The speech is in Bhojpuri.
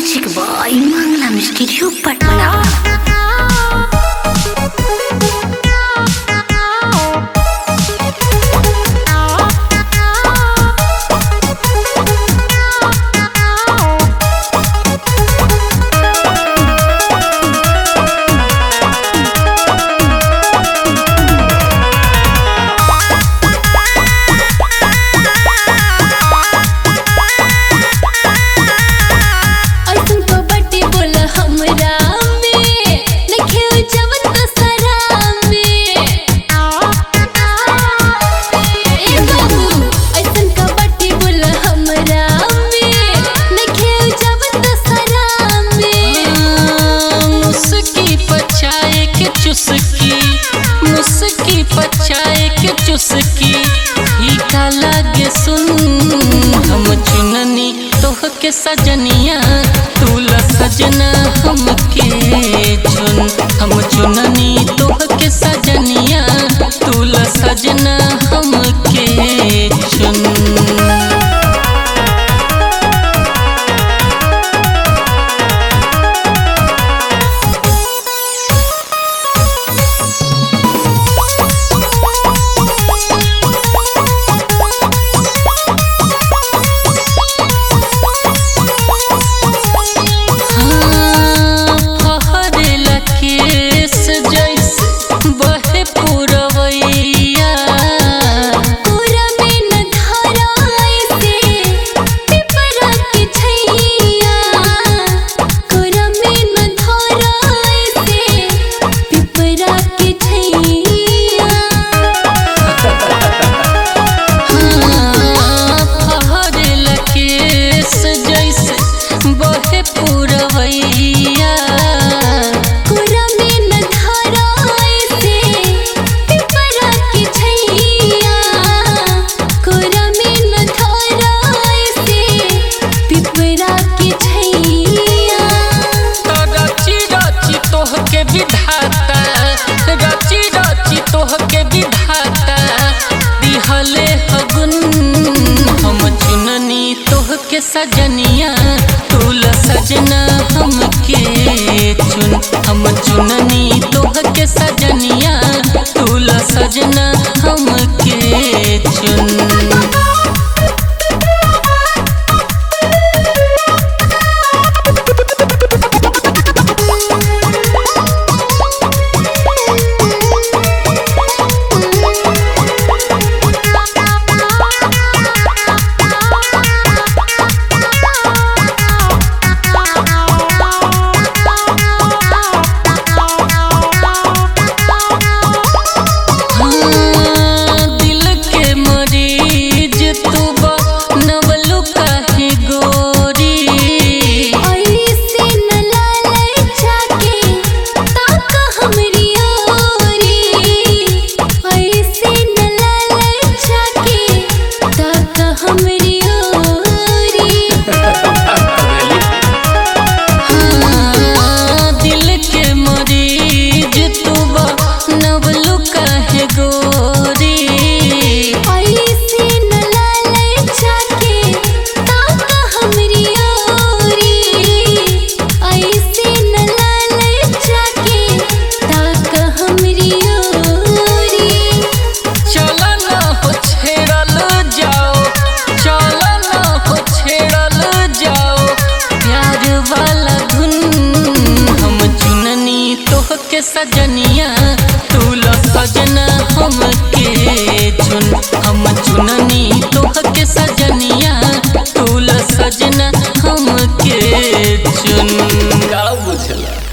Music by Manglam Studio Patna. अइसन तो बटे बोल हमरा में नखे जवन दसरा में ए बाबू अइसन का बटे बोल हमरा में नखे जवन दसरा में मुस्की पचाए के चुस्की मुस्की पचाए के चुस्की फीका लागे सुन हम चुननी तोह के सजनिया तूला सजना हमके चुन हम चुननी तोह के सजनिया तूला सजना हमके चुन फहरेला केस जैसे बहे पुरवैया पूरा में न धराई से पिपरा के छैया पूरा में न धराई से पिपरा के छैया फहरेला केस जैसे बहे पुरवैया पूरा में न धराई से पिपरा के छैया पूरा में न धराई से पिपरा के छैया रची रची तोह के विधाता रची रची तोह के विधाता दिहले हगुन हम चुननी तोह के सजनिया तूल सजना हमके चुन हम चुननी तोह के सजनिया तूल सजना हमके चुन हाँ, दिल के मरीज तू बनवलु काहे गोरी ऐसे न लालच जाके ताक हमरी ओरी ऐसे न लालच जाके ताक हमरी ओरी हाँ, दिल के मरीज तू बनवलु काहे गोरी ऐसे न लालच जाके ताक हमरी ओरी ऐसे न लालच जाके ताक हमरी ओरी चल न हो छेड़ल जाओ चल न हो छेड़ल जाओ प्यार वाला धुन हम चुननी तोह के सजनिया तूल सजना हमके चुन हम चुननी तोह के सजनिया तूल सजना हमके चुन का बुझला